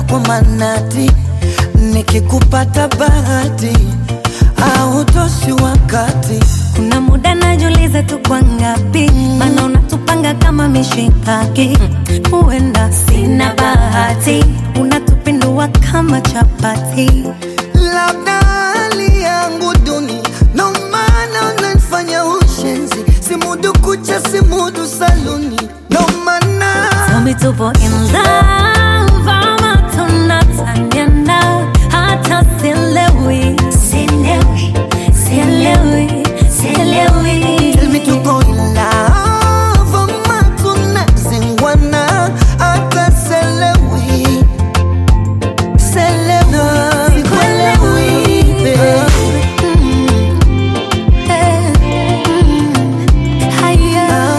kwa manati, nikikupata bahati au toshi wakati Kuna muda najiuliza tu kwa ngapi, maana unatupanga kama mishikaki. Huenda sina bahati, unatupindua kama chapati. labda hali yangu duni, ndo maana unanifanya ushenzi, simudu kucha, simudu saluni, ndo maana Tell me tupo in love ama tunataniana, hata sielewi, sielewi, sielewi, sielewi. Tell me to go in love ama tunazingwana, hata selewi selewi, sikuelewi babe. Eh, mm, haya,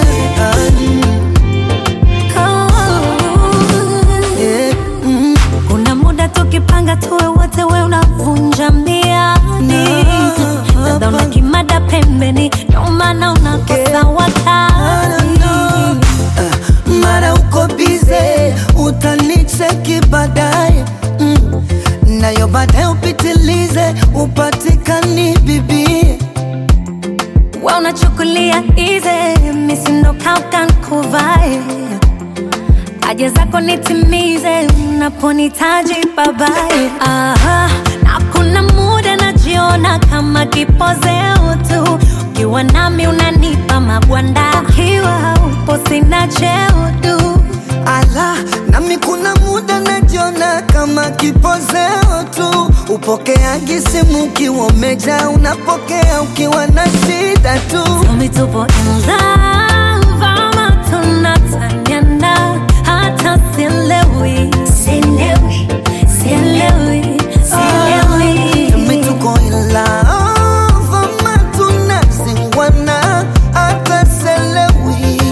oh. Yeah, mm. Kuna muda tukipanga tuwe wote, we unavunja miadi, dada una kimada pembeni, ndo maana unakosa wakati. Ah, mara uko bize utanicheki baadaye mm. nayo baadaye upitilize upatikani bibie We unachukulia easy, misindo kauka nkuvae haja zako nitimize unaponitaji babae. Aha, na kuna muda najiona kama kipozeo tu, ukiwa nami unanipa magwanda, ukiwa upo sina cheo tu. ala nami kuna muda najiona kama kipozeo tu upokeaji simu ukiwa umeja unapokea ukiwa na shida tu Tell me tupo in love ama tunataniana, hata sielewi, sielewi, sielewi, sielewi. Tumi tuko in love ama tunazingwana hata selewi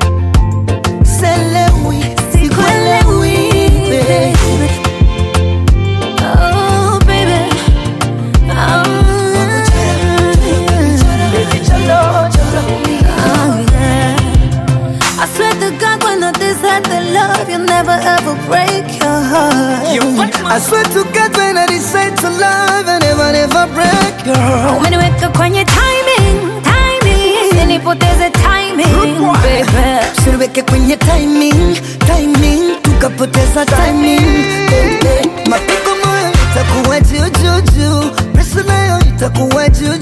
selewi sikuelewi babe. Oh, baby. Oh, yeah. I swear to God, when I decide to love, you'll never ever break your heart. I swear to God when I decide to love I never never break your heart Umeniweka kwenye timing, timing, usinipoteze timing, baby. Usiniweke kwenye timing, timing tukapoteza timing baby. Mapigo moyo itakuwa juu juu juu, pressure nayo itakuwa juu